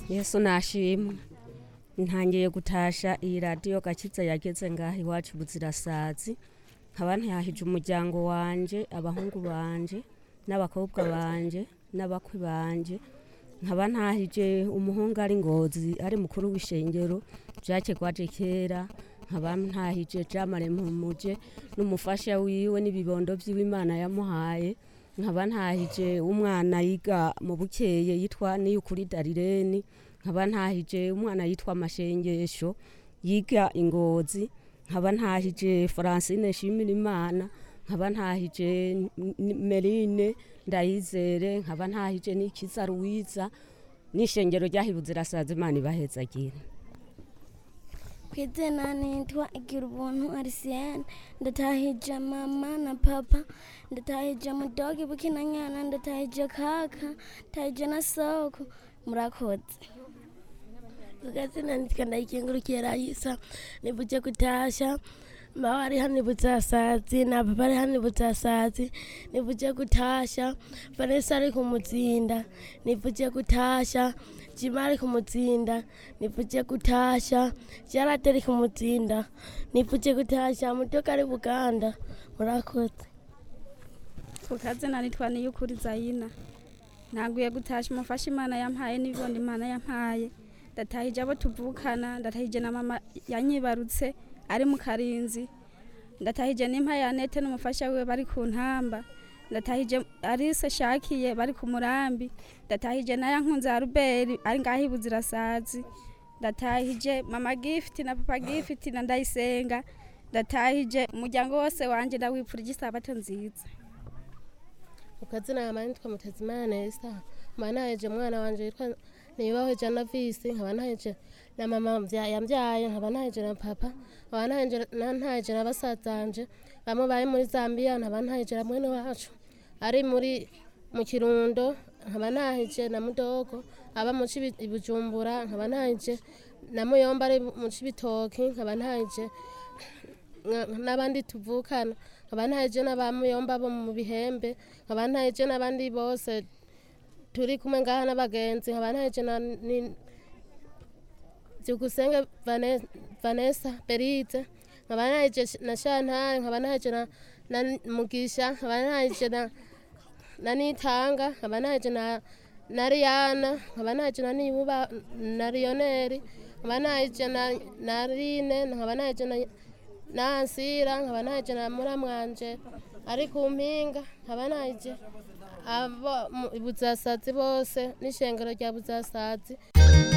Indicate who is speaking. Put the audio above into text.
Speaker 1: yesu nashimwe ntangiye gutasha iyi radiyo gakiza yageze ngaho iwacu buzirasazi nkaba ntihahije umuryango wanje abahungu banje n'abakobwa banje n'abakwe banje nkaba ntahije umuhungu ari ngozi ari mukuru w'ishengero jacke gwaje kera nkaba ntahije jamare mpumuje n'umufasha wiwe n'ibibondo by'iwe imana yamuhaye nkaba ntahije umwana yiga mu bukeye yitwa niyukuri darireni nkaba ntahije umwana yitwa amashengesho yiga ingozi nkaba ntahije francine shimira imana nkaba ntahije N- merine ndayizere nkaba ntahije n'ikiza ruwiza n'ishengero ryahibuze irasaza imana ibahezagira
Speaker 2: ku izina nitwa igira ubuntu arisiyene ndatahije mama na papa ndatahije mudogi bukinanyana ndatahije kaka ndatahije na soko murakoze
Speaker 3: ukazina nitwa ndayikengurukiye rayisa nivuje kutasha mawe ari hano ibutsasazi na papa ari hano ibutsasazi nivuje kutasha vanessa ari kumutsinda nivuje kutasha jima ari kumutsinda nivuje kutasha jarate ari kumutsinda nivuje kutasha mutoka ari buganda murakoze
Speaker 4: kukazina nitwa niyukuri zayina naguye gutasha umufasha imana yampaye n'ibibondo imana yampaye ndatahije abo tuvukana ndatahije na mama yanyibarutse ari mu karinzi ndatahije n'impa ya nete n'umufasha wiwe bari ku ntamba ndatahije arise shakiye bari ku murambi ndatahije na yankunze ya ruberi ari ngaho ibuzirasazi ndatahije mama gifiti na papa gifiti na ndayisenga ndatahije umuryango wose wanje ndawipfurije isabato nziza
Speaker 3: ukazina yama nitwa mutezimana nesa nkaba ntaheje umwana wanje yitwa nibaho jana visi nkaba ntaheje na mama mvya- yambyaye nkaba ntaheje na papa nkaba ntaheje- na- ntaheje na basazanje bamwe bari muri zambia nkaba ntaheje na mwene wacu ari muri mu kirundo nkaba ntaheje na mudogo aba mu Cibi- i bujumbura nkaba ntaheje na muyomba ari mu cibitoki nkaba ntaheje nka- n'abandi tuvukana nkaba ntaheje n'abamuyomba bo mu bihembe nkaba ntaheje n'abandi bose turi kumwe ngaha n'abagenzi nkaba ntaheje na ni- byukusenge Vane- vanessa beride nkaba ntaheje na shantare nkaba ntaheje na na mugisha nkaba ntaheje na na nitanga nkaba ntaheje na na riyana nkaba ntaheje na niyuba na riyoneri nkaba ntaheje na na rine nkaba ntaheje na nansira nkaba ntaheje na muramwanje ari ku mpinga nkaba ntaheje abo mu buzasazi bose n'ishengero rya buzasazi